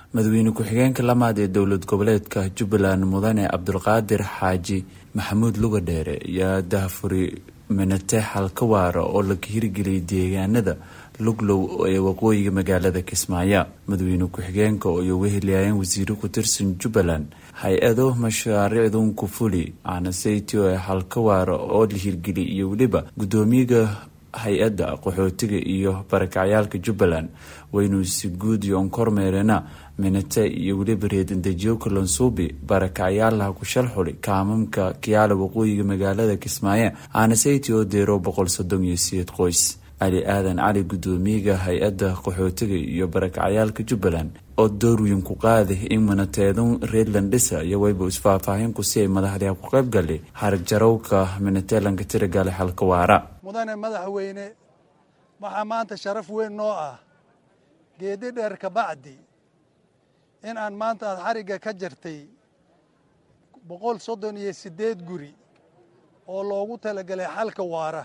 madaxweyne ku-xigeenka lamaad ee dowlad goboleedka jubbaland mudane cabdulqaadir xaaji maxamuud lugadheere ayaa dahfuri minate xalka waara oo la hirgeliyay deegaanada luglow ee waqooyiga magaalada kismaayo madaxweyne ku-xigeenka oo ay uga heliyaayeen wasiiro ku tirsan jubbaland hay-ado mashaariicdun ku fuli aanasaytio ee xalka waara oo la hirgeliyay iyo weliba guddoomiyaga hay-adda qaxootiga iyo barakacyaalka jubbaland waynu si guud yoon kormeerena minate iyo weliba reedandejiyo kalansuubi barakacyaalaha ku shalxuli kaamamka kiyaala waqooyiga magaalada kismaayo aanasaytio oo deero boqol soddon iyo sideed qoys cali aadan cali guddoomiyaga hay-adda qaxootiga iyo barakacyaalka jubbaland oo door weyn ku qaaday in minateedun reedland dhisa iyo wayba isfaahfaahinku si ay madaxdiha ku qayb galay harag jarowka minateelanka tiragale xalka waara mudane madaxweyne waxaa maanta sharaf weyn noo ah geedi dheer kabacdi in aan maanta aad xarigga ka jartay boqol soddon iyo siddeed guri oo loogu talagalay xalka waara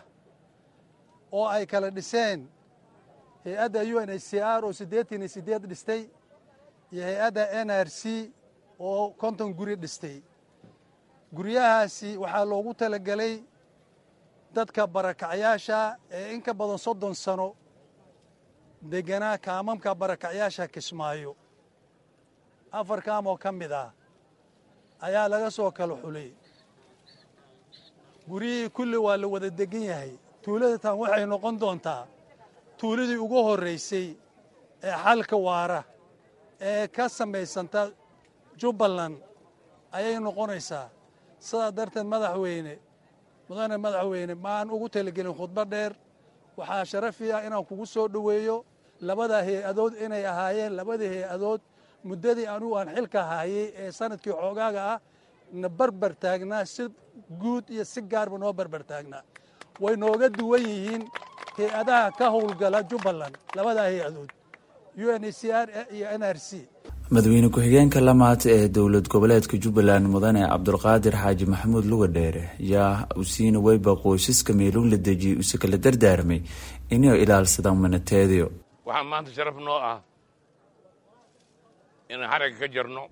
oo ay kala dhiseen hay-adda u n h c r oo siddeetan iyo siddeed dhistay iyo hay-adda n r c oo konton guri dhistay guryahaasi waxaa loogu talagelay dadka barakacyaasha ee in ka badan soddon sano deganaa kaamamka barakacyaasha kismaayo afar kaam oo ka mid ah ayaa laga soo kala xulay guryihii kulli waa la wada degan yahay tuuladatan waxay noqon doontaa tuuladii ugu horraysay ee xalka waara ee ka samaysanta jubbaland ayay noqonaysaa sidaa darteed madaxweyne mudane madaxweyne maan ugu talagelin khudbo dheer waxaa sharafi ah inaan kugu soo dhoweeyo labada hay-adood inay ahaayeen labadii hay-adood muddadii anugu aan xilka haayay ee sanadkii xoogaaga ah na barbar taagnaa si guud iyo si gaarba noo barbar taagnaa way nooga duwan yihiin hay-adaha ka howlgala jubbaland labadaa hay-adood u n h c r iyo n r c madaxweyne ku-xigeenka lamaad ee dowlad goboleedka jubbaland mudane cabdulqaadir xaaji maxamuud lugadheere yaa usiina weyba qoysaska meeluun la dejiyay use kala dardaarmay inay ilaalsadaan manateedio waxaa maanta sharaf noo ah inaan xaragga ka jarno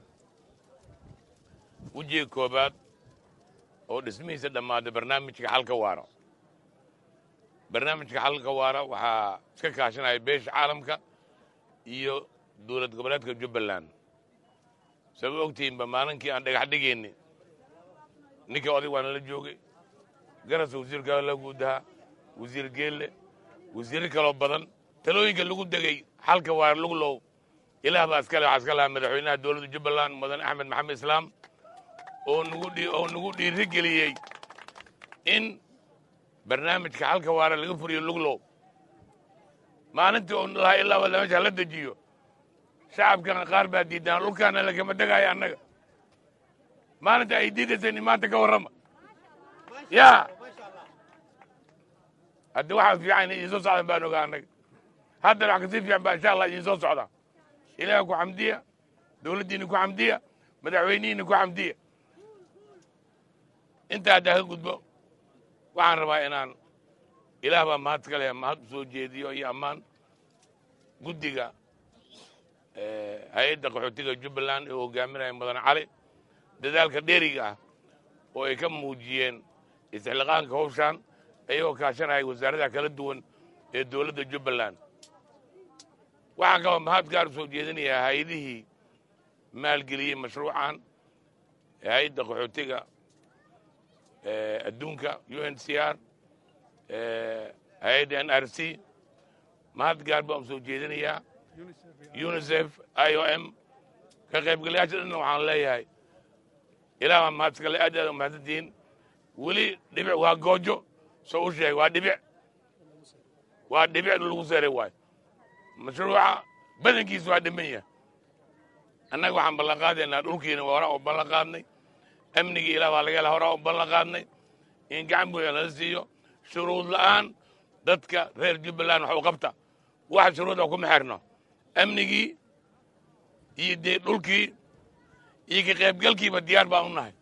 wejiga koobaad oo dhismihiisa dhammaaday barnaamijka xalka waara barnaamijka xalka waara waxaa iska kaashanaya beesha caalamka iyo dowlad goboleedka jubbaland sabab ogtihiinba maalinkii aan dhagax dhigayni ninkii oday waa nala joogay garasa wasiirka la guudahaa wasiir geelle wasiirro kaloo badan talooyinka lagu degay xalka waara luglow ilaah baa iskale waxaa iska lahaa madaxweynaha dowladda jubbaland mudane axmed maxamed islaam oo oo nagu dhiiri geliyey in barnaamijka xalka waara laga furiyo luglow maalintii oo lahaa ilaa wala meesha la dejiyo shacabkan qaar baa diidaan dhulkaana lagama degaayo annaga maalinta ay diidayseen maanta ka warrama yaa haddi waxaas fiican idiin soo socdan baan ogaa annaga haddana wax kasii fiican baa insha allah idiin soo socdaa ilaah ku xamdiya dowladdiina ku xamdiya madaxweynihiina ku xamdiya intaa haddaa ka gudbo waxaan rabaa inaan ilaah baa mahad ka leh mahad u soo jeediyo iyo ammaan guddiga hay-adda qaxootiga jubbaland ee hogaaminaya mudane cali dadaalka dheeriga ah oo ay ka muujiyeen istixliqaanka hawshaan ayagoo kaashanaya wasaaradaha kala duwan ee dowladda jubbaland waxaan kaloo mahad gaar u soo jeedinayaa hay-adihii maalgeliyey mashruucan hay-adda qaxootiga adduunka u n c r hay-adda n r c mahad gaar baan soo jeedinayaa unisef i o m ka qaybgalayaasha dhanna waxaan leeyahay ilaah baa mahad iskale aad aad u mahadsantihiin weli dhibic waa goojo soo u sheegay waa dhibic waa dhibic lagu seeray waayo mashruuca badankiisa waa dhiman yahay annaga waxaan ballan qaadaynaa dhulkiina waa horaa u ballan qaadnay amnigii ilaah baa laga hela horaa u ballan qaadnay in gacan buuxa lala siiyo shuruud la'aan dadka reer jubbaland wax u qabta wax shuruuda kuma xirno amnigii iyo dee dhulkii iyo ka qaybgalkiiba diyaar baan u nahay